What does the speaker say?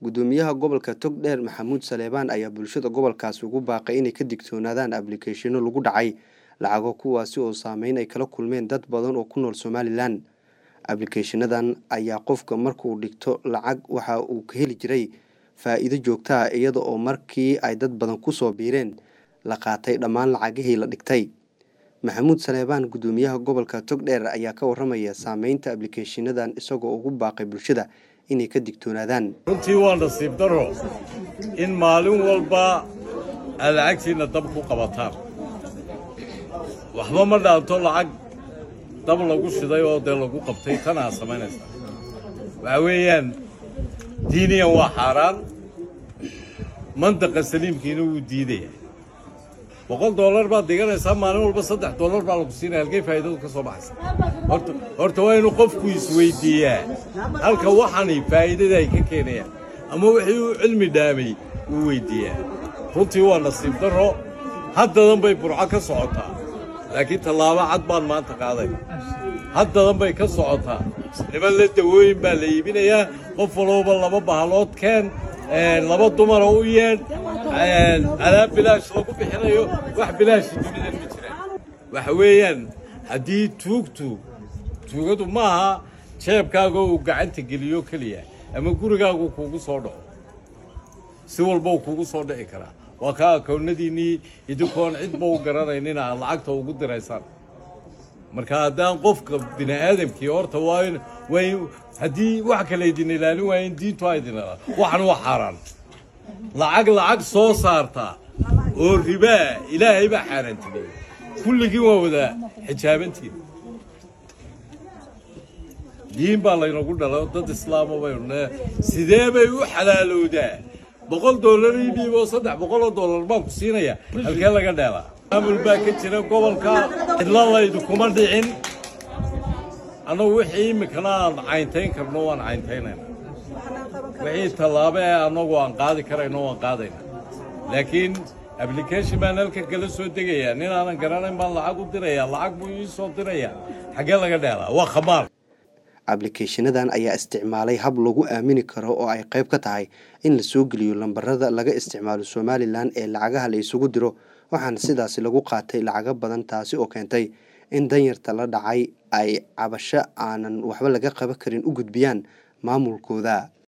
gudoomiyaha gobolka togdheer maxamuud saleebaan ayaa bulshada gobolkaasi ugu baaqay inay ka digtoonaadaan ablikeeshino lagu dhacay lacago kuwaasi oo saameyn ay kala kulmeen dad badan oo ku nool somalilan ablikeeshinadan ayaa qofka markuu dhigto lacag waxa uu ka heli jiray faa-iido joogta ah iyada oo markii ay dad badan kusoo biireen la qaatay dhammaan lacagihii la dhigtay maxamuud saleebaan gudoomiyaha gobolka togdheer ayaa ka waramaya saameynta ablikeeshinadan isagoo ugu baaqay bulshada inay ka digtoonaadaan runtii waa nasiib daro in maalin walba aad lacagtiinna dab ku qabataan waxba ma dhaanto lacag dab lagu shiday oo dee lagu qabtay tan aad samaynaysaa waxaa weeyaan diiniyan waa xaaraan mandaqa saliimkiina wuu diidaya boqol dollar baad diganaysaa maalin walba saddex dollar baa lagu siinaya halkay faa'iidadu ka soo baxaysa horta horta waa inuu qofku isweydiiyaa halka waxani faa'iidada ay ka keenayaan ama wixii uu cilmi dhaamay uu weydiiyaa runtii waa nasiib darro haddadan bay burco ka socotaa laakiin tallaabo cad baan maanta qaadayna haddadan bay ka socotaa niman la dawooyin baa la iibinayaa qof walooba laba bahalood keen laba dumara u yeedh alaab bilaash lagu bixinayo wax bilaashi dunidan ma jiraan waxa weeyaan haddii tuugtu tuugadu maaha jeebkaaga uu gacanta geliyo keliya ama gurigaagu kuugu soo dhaco si walba uu kuugu soo dhici karaa waa kaa akoonnadiinnii idinkoon cidba u garanaynin aad lacagta ugu diraysaan marka haddaan qofka bini aadamkii horta waa in waa in haddii wax kale idin ilaalin waaya in diintu a idin ilaalin waxan waa xaaraan lacag lacag soo saarta oo ribaa ilaahay baa xaaraantimeeyey kulligiin waa wada xijaabantiin diin baa laynagu dhalay dad islaama baynu ne sidee bay u xalaalowdaa boqol dollar ii dhiiboo saddex boqoloo dollar baan ku siinaya halkee laga dheelaa maamul baa ka jira gobolka cidla laydu kuma dhicin annagu wixii iminkana aan cayntayn karno waan cayntaynayna wixii tallaabo ee annagu aan qaadi karayno waan qaadayna laakiin ablication baan halkan kala soo degayaa nin aanan garanayn baan lacag u dirayaa lacag buu ii soo dirayaa xaggee laga dheelaa waa khamaar ablikeeshinadan ayaa isticmaalay hab lagu aamini karo oo ay qayb ka tahay in la soo geliyo lambarada laga isticmaalo somalilan ee lacagaha la isugu diro waxaana sidaasi lagu qaatay lacago badan taasi oo keentay in danyarta la dhacay ay cabasho aanan waxba laga qaban karin u gudbiyaan maamulkooda